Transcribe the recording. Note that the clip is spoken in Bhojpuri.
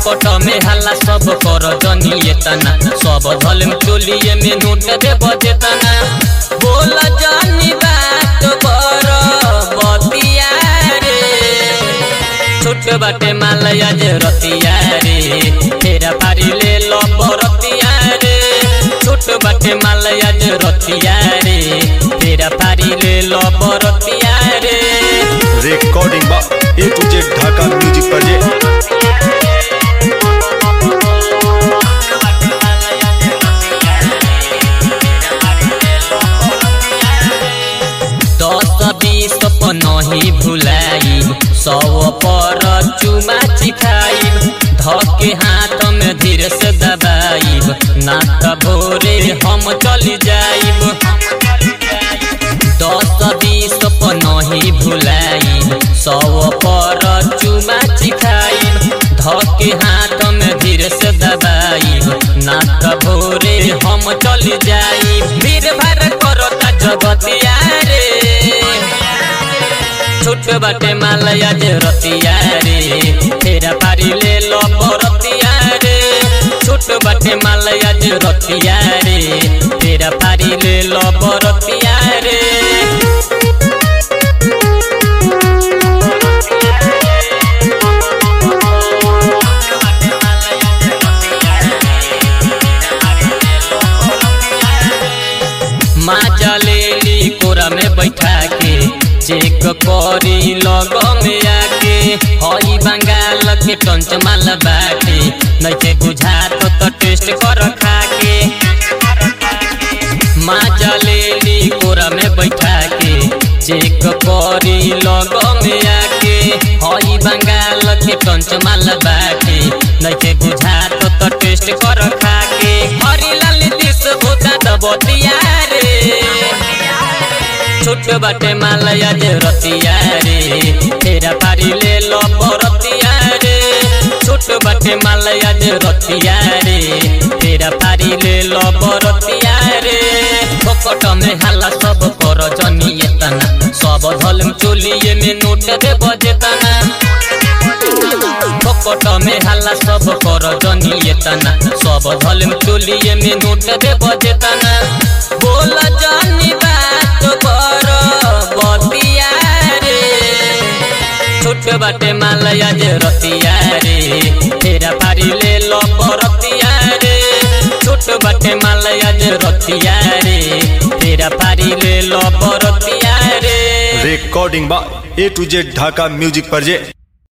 फोकट में हल्ला सब कर जनिए तना सब धलम चोलिए में नोट दे बजेतना बोल जानी बात कर बतिया रे छोट बाटे मालया जे रतिया रे तेरा पारी ले लो बरतिया रे छोट बाटे मालया जे रतिया रे तेरा पारी ले लो बरतिया रे रिकॉर्डिंग बा A to Z Dhaka music पर जे दस बीस नहीं भुलाई सौ पर चुमा चिखाइब धके हाथ में धीरे से दबाइब ना त भोरे हम चली जाइब दस बीस नहीं भुलाइब सौ पर चुमा चिखाइब धके हाथ में धीरे से दबाइब ना त भोरे हम चली जाइब भीड़ भाड़ करता जगतिया रे छोट बाटे मालया जे रतिया रे तेरा पारी ले लो बरतिया रे छोट बाटे मालया जे रतिया रे तेरा पारी ले लो बरतिया रे माँ जलेली कोरा में बैठा के चेक करी लग में आके हई बंगाल के टंच माल बाटे नइखे बुझात तो टेस्ट कर खा के माँ जलेली कोरा में बैठा के चेक करी लग में आके हई बंगाल के टंच माल बाटे नइखे बुझात तो टेस्ट कर खा के हरी लाल दिस भूता दबतिया रे छोट बाटे मालया जे रतिया रे तेरा पारी ले लो बरतिया रे छोट बाटे मालया जे रतिया रे तेरा पारी ले लो बरतिया रे फोकट में हाला सब कर जनिए तना सब धलम चोलिए में नोट दे बजेतना फोकट में हाला सब कर जनिए तना सब धलम चोलिए में नोट दे बजेतना बोल जानी बात कर बतिया रे छोट बाटे मालया जे रतिया रे तेरा पारी ले लो बरतिया रे छोट बाटे मालया जे रतिया रे तेरा पारी ले लो बरतिया रे रिकॉर्डिंग बा A to Z Dhaka music पर जे